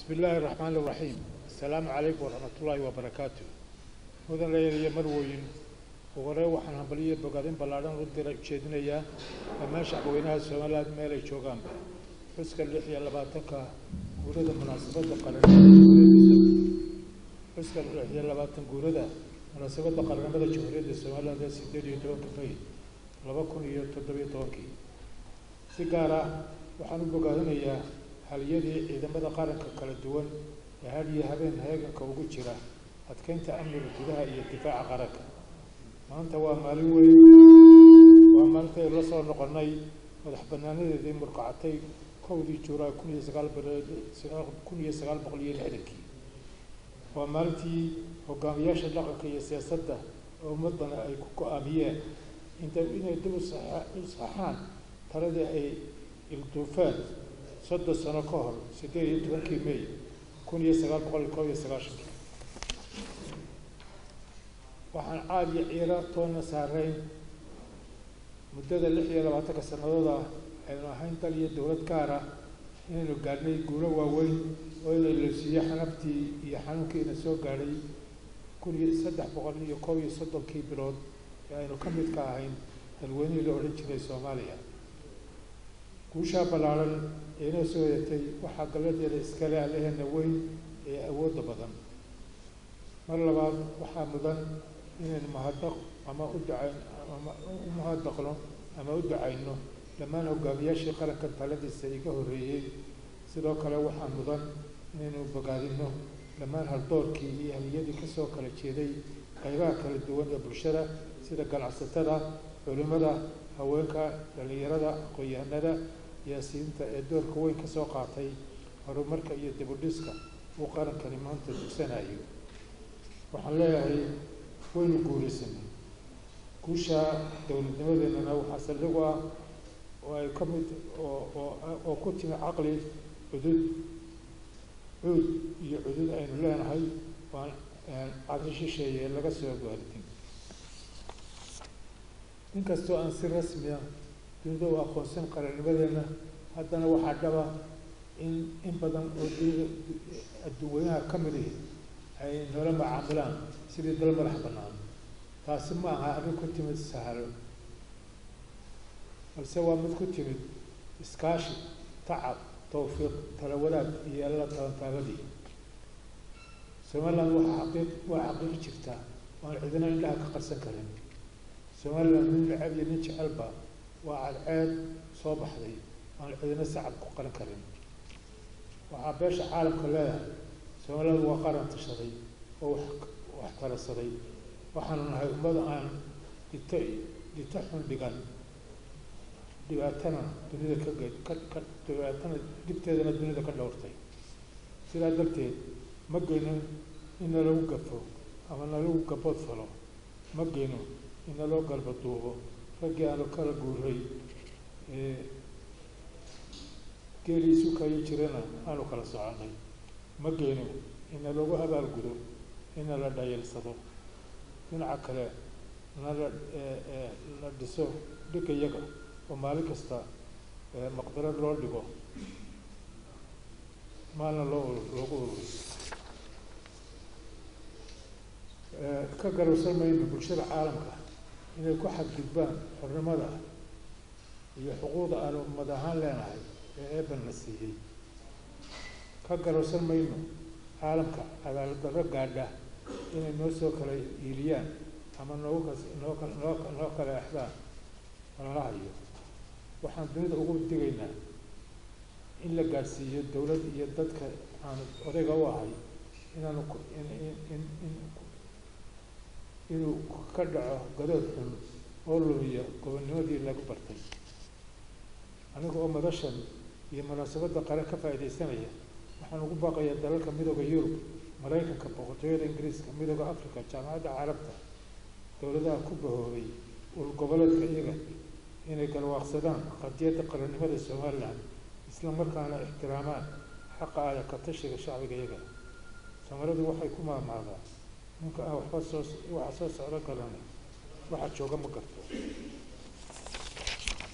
bismi illaahi araxmaan iraxiim assalaamu calaykum waraxmat ullaahi wabarakaatu mudan leeyayo marwoyin ugu horey waxaan hambaliyo bogaadin ballaadhan u dira ujeedinayaa dhammaan shacbweynaha somaliland meel ay joogaanba xuska lix iyo labaatanka guurada munaasabadda qaranimada xuska lix iyo labaatan guurada munaasabadda qaranimada jamhuuriyadda somaliland ee sideed iyo tobanka may laba kun iyo toddobiyo tobankii si gaar ah waxaan u bogaadinayaa haliyadii ciidamada qaranka kala duwan ee had iyo habeen heeganka ugu jira adkeynta amniga gudaha iyo difaaca qaranka maanta waa maalin weyn waa maalinta aynu la soo noqonnay madax banaanadeedii murqacatay kowdii juulaay kun iyo sagaal kun iyo sagaal boqol iyo lixdankii waa maalintii hogaamiyaasha dhaqanka iyo siyaasadda oo ummadana ay ku go-aamiyeen inta inay dib u saxaan taladii ay ilduufeen soddon sano ka hor siddeed iyo tobankii may kun iyo sagaal boqol iyo kob iyo sagaashankii waxaan caad iyo ciiro toonna saarayn muddada lix iyo labaatanka sannadood ah aynu ahayn dal iyo dowlad gaar ah inaynu gaadhnay guulo waaweyn oo ina loosiiyo xanabtii iyo xanuunkiina soo gaadhay kun iyo saddex boqol iyo kob iyo soddonkii bilood ee aynu ka mid ka ahayn dalweynihii la odhan jiray soomaaliya guushaa ballaaran ee inoo soo wadatay waxaa galladeeda iskale allaheena weyn ee awoodda badan mar labaad waxaa mudan inaynu mahadaq ama u ducayn ama u mahadaqno ama u ducayno dhammaan hogaamiyaashii qaranka taladiisa iga horreeyey sidoo kale waxaa mudan inaynu bogaadino dhammaan haldoorkii iyo haliyadii kasoo kala jeeday qaybaha kala duwan ee bulshada sida ganacsatada culimada haweenka dhallinyarada aqoon-yahanada siyaasiyiinta ee doorka weyn ka soo qaatay horumarka iyo dibudhiska uu qarankani maanta dugsanayo waxaan leeyahay waynu guuraysanay guusha dowladnimadeennana waxaa saldhigu ah oo ay ka mid oo oo oo ku timi caqli cudud cuud iyo cudud aynu leenahay waan caqli shisheeye laga soo gaaritin inkastoo aan si rasmi ah dunida u aqoonsan qarannimadeenna haddana waxaa dhaba in in badan oo adduunweynaha ka mid ihi ay noola macaamilaan sidii dal madax bannaan taasi ma aha arrin ku timid sahalo balse waa mid ku timid iskaashi tacab tawfiiq tala wadaag iyo alla tabantaabadii somaliland waxaa xaqiiq waa xaqiiqi jirta oan cidina indhaha ka qarsan karin somaliland nin necab iyo nin jecelba waa cadceed soo baxday aan cidina sacab ku qaran karin waxaa beesha caalamka leedahay somaliland waa qaran tashaday oo wax wax talasaday waxaanu nahay ummad aan dhito dhito xun dhigan dhibaatana dunida ka ge ka ka dhibaatana dhibteedana dunida ka dhowrtay sidaa darteed ma geyno in nalagu gafo ama nalagu gabood falo ma geyno in naloo galba duubo raggii aanu kala guuray geelii sukayo jirana aanu kala soconay ma geyno ina lagu abaalgudo ina la dhayalsado dhinaca kale nala la dhiso dhigga yaga oo maalin kasta maqdaro loo dhigo maalna loo loogu ururiy ka garowsan mayno bulshada caalamka inay ku xadgudbaan xornimada iyo xuquuqda aanu ummad ahaan leenahay ee eeban la siiyey ka garowsan mayno caalamka cadaalad darro gaadha inay noo soo kala iiliyaan ama noogu kas noo ka noo noo kala exdaan lala hayo waxaan dunida ugu digaynaa in la gaadhsiiyo dowlad iyo dadka aanu odayga u ahay inaanu in in in in inuu ka dhaco gadood xun oo lumiya gobonnimadii lagu bartay aniga oo madashan iyo munaasabadda qaran ka faa'iidaysanaya waxaan ugu baaqayaa dalalka midooda yurub maraykanka boqortooyada ingiriiska midooda africa jaamacadda carabta dowladaha ku bahoobay ul goboleedka iyaga inay galwaaqsadaan qadiyadda qarannimada somaliland isla markaana ixtiraamaan xaqa aada ka tashiga shacbiga iyaga soomalidu waxay ku maamaadaa ninka aan waxba soo waxa soo socdo garanay waxa jooga ma garto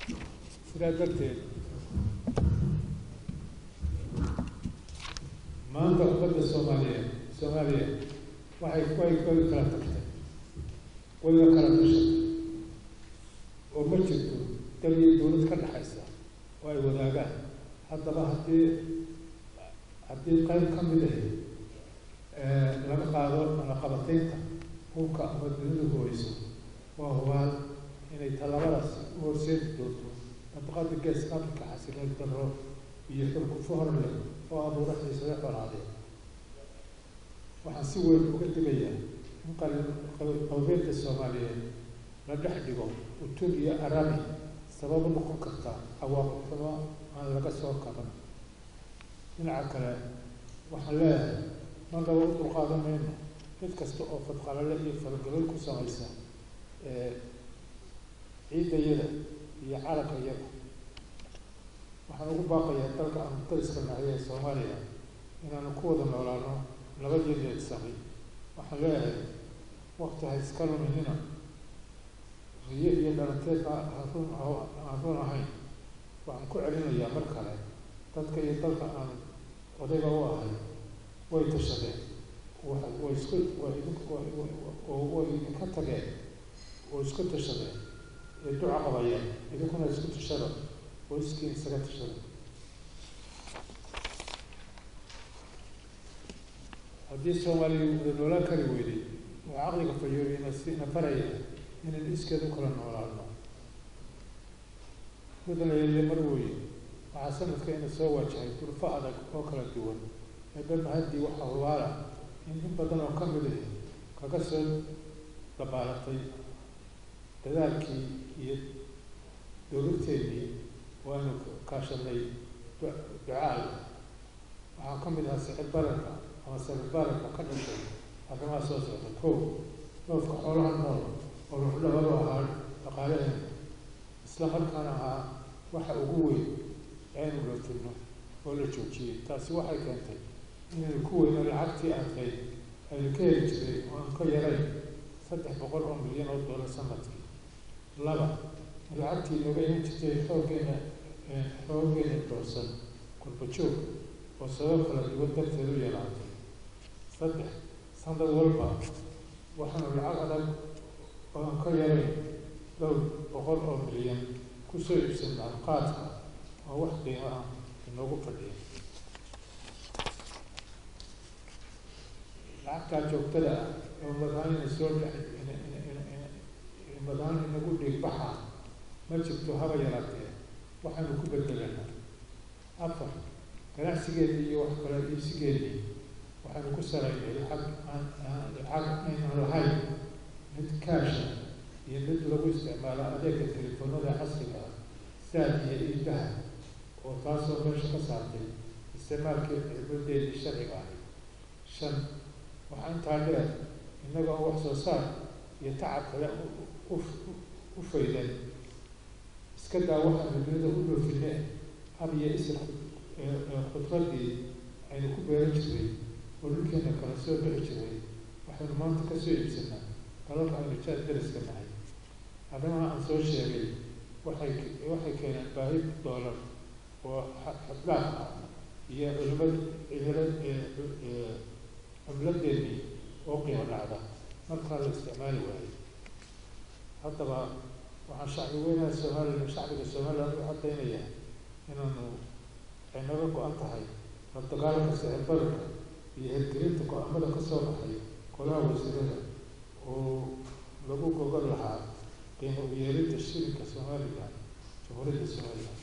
sidaa darteed maanta ummadda soomaaliyeed soomaaliya waxay way way kala tagtay wayga kala tashatay oo ma jirto dal iyo dawlad ka dhexaysa oo ay wadaagaan haddaba haddii haddii qayb ka mid ah laga qaado malaqabataynta hubka ama dunidu hooyso waa hubaal inay tallaabadaasi u horseedi doonto nafaqada geeska afrika xasiloon darro iyo xurkufo hor leh oo abuura xiisado xolaadee waxaan si weyn uga digayaa in qalbeedda soomaaliyeed la dhex dhigo utub iyo arabi sabab u noqon karta cawaaqib xumo aan laga soo kaban dhinaca kale waxaan leeyahay mar laba u dulqaadan mayno mid kasta oo fadqalale iyo falgalol ku samaysa ciidayada iyo calankayada waxaan ugu baaqayaa dalka aanu dariska nahay ee soomaaliya inaanu ku wada noolaano nabadeedeed samay waxaan leeyahay wakti ha iska luminina riyo iyo dhalanteed arun aan run ahayn waxaan ku celinayaa mar kale dadka iyo dalka aan odayga u ahay way tashadeen way isku way idinka tageen oo isku tashadeen ee duca qabayeen idinkuna isku tashada oo iskiin isaga tashada haddii soomaaliya wada noolaan kari weyday waa caqliga fayooriyana sina baraya inaynu iskeed u kala noolaano mudanayeele mar weye waxaa sanadka ina soo waajahay durfo adag oo kala duwan eebe mahaddii waxaa hubaala in in badan oo ka mid ah kaga soo dabaalatay dadaalkii iyo dowladteennii waanu kaashanay ducaal waxaa ka mid ahaa sicir bararka ama sicir bararka ka dhashay arrimaha soo socda ko dhoofka xoolaha nool oo ruxdhabadu ahaa dhaqaalaheena isla markaana ahaa waxa ugu weyn aynu loofino oo la joojiyey taasi waxay keentay inaynu ku weyno lacagtii adkayd aynu ka heli jiray oo aan ka yarayn saddex boqol oo milyan oo doolar sanadkii laba lacagtii nooga iman jirtay xooggeena xooggeena doorsan kurbajoog oo sabab kala duwan darteed u yaraatay saddex sanad walba waxaanu lacag adag oo aan ka yarayn dhowr boqol oo milyan kusoo iibsanaa qaadka oo wax qiimo ah inoogu fadhiya lacagtaa joogtada ah oo madaanina soo madaan inagu dhiigbaxa ma jirto haba yaraatee waxaanu ku bedelanaa afar ganacsigeedii iyo wax kale iibsigeedii waxaanu ku saraynay lacag aan lacag aynan lahayn mid kaasha iyo mid lagu isticmaalo adeega telefoonada casriga ah saad iyo iidaha oo taasoo meesha ka saartay isticmaalkii cilmadeedii sharciga ahay shan waxaa intaa dheer innaga oo wax soo saar iyo tacab kale u faydan iska daa waxaanu dunida u dhoofinee hab iyo isir khudradii aynu ku beeran jiray oo dhulkeena kala soo bixi jiray waxaynu maanta ka soo iibsanaa dalalka aynu jaad dariska nahay arrimaha aan soo sheegay waxay waxay keeneen baahi doolar oo xadlaaf ah iyo culimad cimilad cumladeennii oo qiimo dhacda markaa la isticmaali waayay haddaba waxaan shacbi weynaha somalilan shacbiga somaliland u caddaynayaa inaanu ay naga go-an tahay la dagaalanka sicir bararka iyo hirgelinta go-aamada ka soo baxay golaha wasiirada oo lagu gogol lahaa qiimo u yeelidda shilinka somalilan jamhuuriyadda somalilan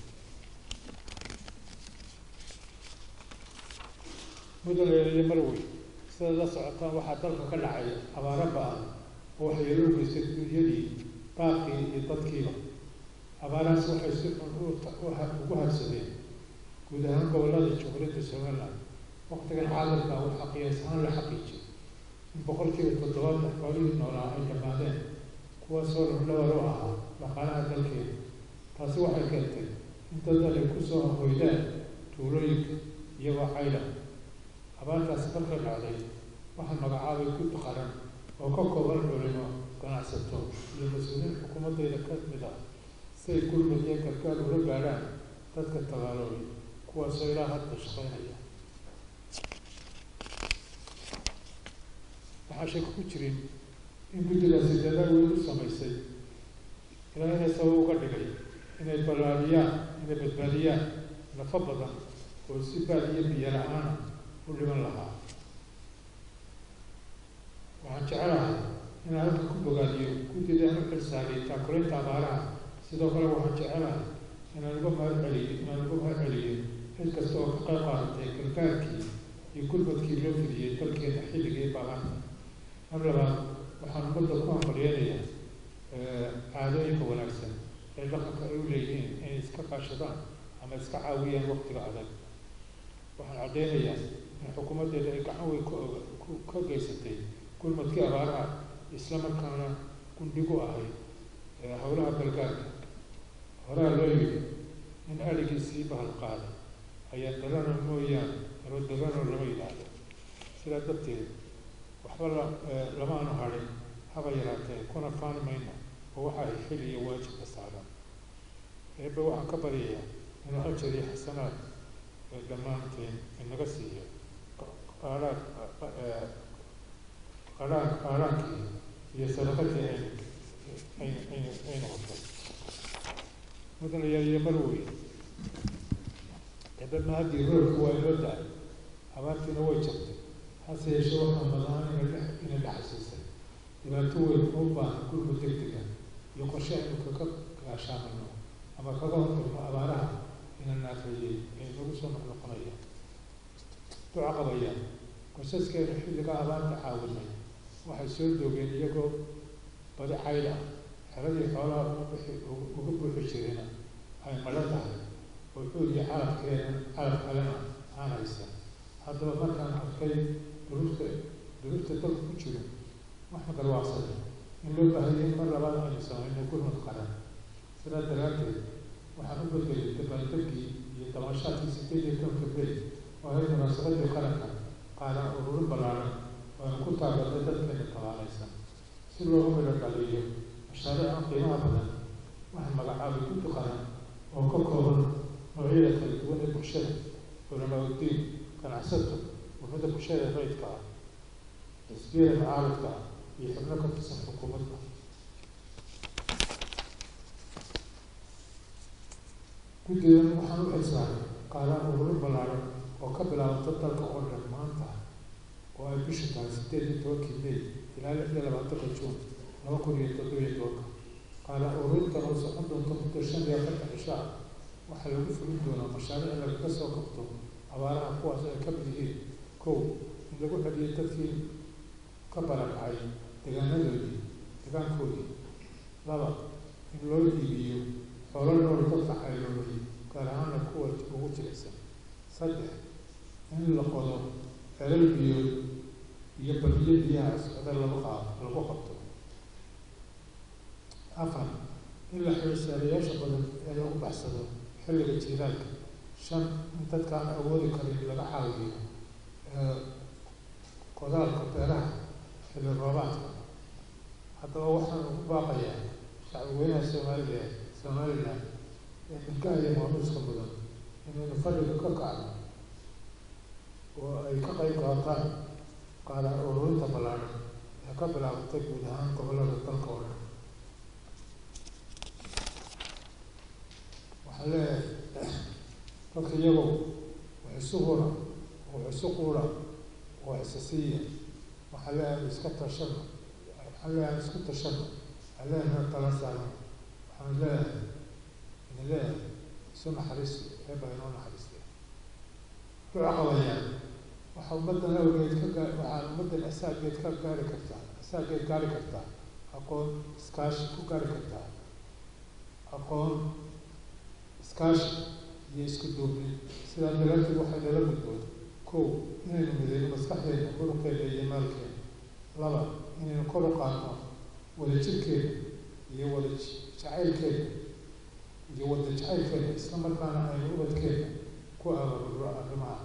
mudane marwey sidaad la socotaan waxaa dalka ka dhacay abaaro ba-an oo waxyeelo u geystay dunyadii baaqii iyo dadkiiba abaarahaas waxay si xun ugu habsadeen guud ahaan gobollada jamhuuriyadda somaliland waktigan caalamka waxaa qiyaas ahaan la xaqiijiyay in boqolkiiba toddobaatan xoolihii noolaa ay dhammaadeen kuwaasoo lafdhabar u ahaa dhaqaalaha dalkeeda taasi waxay keentay in dad ay kusoo hoydaan tuulooyinka iyagoo cayla abaartaasi markay dhacday waxaa magacaabay gud qaran oo ka kooban culimo ganacsato iyo mas-uuliyiin xukuumaddayda ka mid ah si ay gurmad iyo gargaar ula gaadhaan dadka tabaaloobay kuwaasoo ilaa hadda shaqeynaya waxaa shaka ku jirin in guddigaasi dadaal weyn u samaysay ilaa inay sabab uga dhigay inay ballaariyaan inay badbaadiyaan nafo badan oo si baad iyo biyo la-aana u dhiman lahaa waxaan jecelahay inaan halka ku bogaadiyo guddida aan u xilsaariyay taakulaynta abaaraha sidoo kale waxaan jecelahay inaan uga mahad celiyo inaan uga mahad celiyo cid kasta oo ka qayb qaadatay gargaarkii iyo gurmadkii loo fidiyey dalkeena xilligii baaqanta mar labaad waxaan ummadda ku hambalyeynayaa caadooyinka wanaagsan ee dhaqanka ay u leeyihiin inay iska kaashadaan ama iska caawiyaan waqtiga adag waxaan caddeynayaa in xukuumaddeeda ay gacan weyn ku ka geysatay gurmadkii abaaraha isla markaana gundhigu ahayd howlaha galgaarka horaa loo yidhi in aligii sii bahal qaaday ayaa darano mooyaane aro darano lama yidhaahdo sidaa darteed waxba la lamaanu hadhin haba yaraatee kuna faani mayno oo waxa ay xil iyo waajibka saaran eebbe waxaan ka baryayaa inuu ajar iyo xasanaad dhammaanteen inaga siiyo qaadhaan qaadhaan qaadhaankii iyo sadaqadii aynu aynu aynu aynu qabtay mudan yaaliyo mar wey eebbe mahadii roorku waa inoo da-ay abaartiina way jabtay hase yeeshee waxaa madaan ina ina dhaxasiisay dhibaato weyn oo u baahan gurmud degdega iyo qorshe aynu kaga gaashaamano ama kaga hortagno abaaraha ina naafeeyey ee inagu soo noqnoqonaya duca qabaya qoysaskeenu xilliga abaarta caawinay waxay soo doogeen iyagoo badi cayl ah xeradii xoolaha uga bixi uga buuxi jirina ay madho tahay oo xoog iyo calafkeena calaf kalena aan haysan haddaba markaan arkay duruufta duruufta dalka ku jiro waxaan garwaaqsaday in loo baahayay in mar labaad aynu samayno gurmud qaran sidaa daraaddeed waxaan u bedelay dabaaldegkii iyo damashaadkii sideed iyo tobanka bey oo ahayd munaasabadii qaranka qaadaan ururin ballaaran oo aynu ku taageernay dadkeena talaalaysan si loogu midho dhaliyo mashaariican qiimaha badan waxaan magacaabay guddi qaran oo ka kooban noocyada kala duwan ee bulshada culamaauddiin ganacsato ururada bulshada rayidka ah xisbiyada mucaaradka ah iyo xubno ka tirsan xukuumadda guddigan waxaan u xilsaaray qaadaan ururin ballaaran oo ka bilaabanta dalka oo dhan maanta oo ay bishu tahay sideed iyo tobankii may ilaa lix iyo labaatanka juun laba kun iyo toddoba iyo tobanka qaadaan ururintan oo socon doonta muddo shan iyo afartan cisho ah waxaa lagu fulin doonaa mashaariic lagaga soo qabto abaaraha kuwaas ay ka mid yihiin kow in lagu celiyo dadkii ka barakacay deegaanadoodii deegaankoodii laba in loo iibiyo xoolo nool dadka cayloobay gaar ahaana kuwa ugu jilicsan saddex in la qodo celal biyood iyo badiyo biyaha socda lagu qaado lagu qabto afar in la xiisaalayaasha badan ee lagu baxsado xilliga jiiraalka shan in dadka aan awoodi karin laga caawiyo qodaalka beeraha xilli roobaadka haddaba waxaan ugu baaqayaa shacbigweynaha soomaaliya somalilan ee milkaha iyo maamuuska mudan inaynu fadhiga ka kacno oo ay ka qayb qaataan qaadaan ururinta ballaaran ee ka bilaabatay guud ahaan gobollada dalka oo dhan waxaan leeyahay dadka iyagow wax isu hura wax isu quura wax isa siiya waxaan leeyahay iska tashano waxaan leeyahay isku tashano waxaan leeyahay tala saarno waxaan leeyahay idin leeyahay isu naxariisto eebba inoo naxariistay duca qabayaan waxaa ummaddan awgeed ka gaa waxaan ummaddan asaageed ka gaari kartaa asaageed gaari kartaa aqoon iskaashi ku gaari kartaa aqoon iskaashi iyo isku duubni sidaa daraaddeed waxay nala gudboon kow inaynu mideyno maskaxdeena muruqeena iyo maalkeena laba inaynu kor u qaadno wadajirkeena iyo wada jacaylkeena iyo wada jacaylkeena isla markaana aynu ubadkeena ku abaabulno arrimaha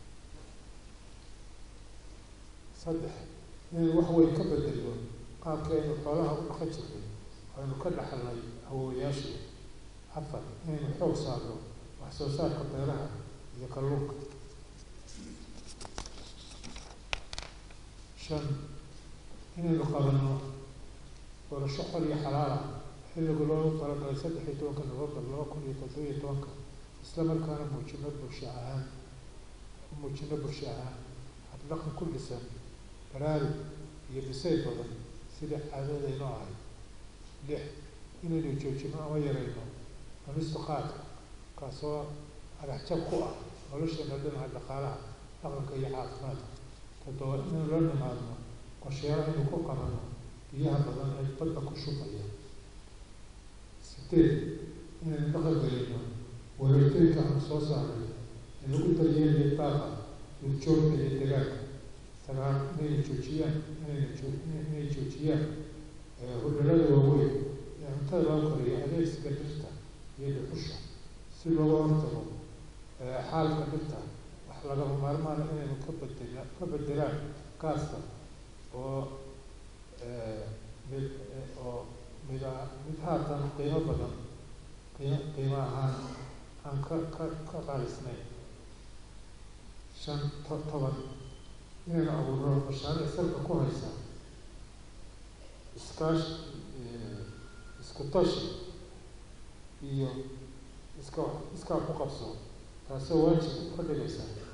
saddex inaynu wax weyn ka bedelno qaabkeenu xoolaha u dhaqan jirnay aynu ka dhaxalnay awoowayaashii afar inaynu xoog saarno wax soo saarka beeraha iyo kalluunka shan inaynu qabanno doorasho xor iyo xalaal ah xilliga loogu talagalay saddex iyo tobanka novembar laba kun iyo toddoba iyo tobanka isla markaana muujino bulsho ahaan muujino bulsho ahaan habdhaqan ku dhisan baraarug iyo dhisay badan sidai caadadaynu ahay lix inaynu joojino ama yarayno cunista qaadka kaasoo agaxjab ku ah nolosheena dhinaca dhaqaalaha dhaqanka iyo caafimaadka toddoba inaynu la nimaadno qorsheyaal aynu ku qabanno biyaha badan ee badda ku shubaya sideed inaynu dhaqan gelino wareegtooyinka aanu soo saaray ee lagu daryeelayo daaqa duurjoogta iyo degaanka sagaal inayna joojiyaan inayna joo inay joojiyaan hudhalada waaweyn ee cuntada loo koriyo adeegsiga dhirta iyo dhuxusha si looga hortago xaalka dhirta wax lagama maarmaana inaynu ka bedela ka bedelaan gaaska oo mid oo mida mid haatan qiimo badan qiimo qiimo ahaan aan ka ka ka qaalisnayn shan to toban inaynu abuurno mashaariic salka ku haysa iskaashi isku tashi iyo iska iskaa ku qabso taasoo waajib ka dhigaysa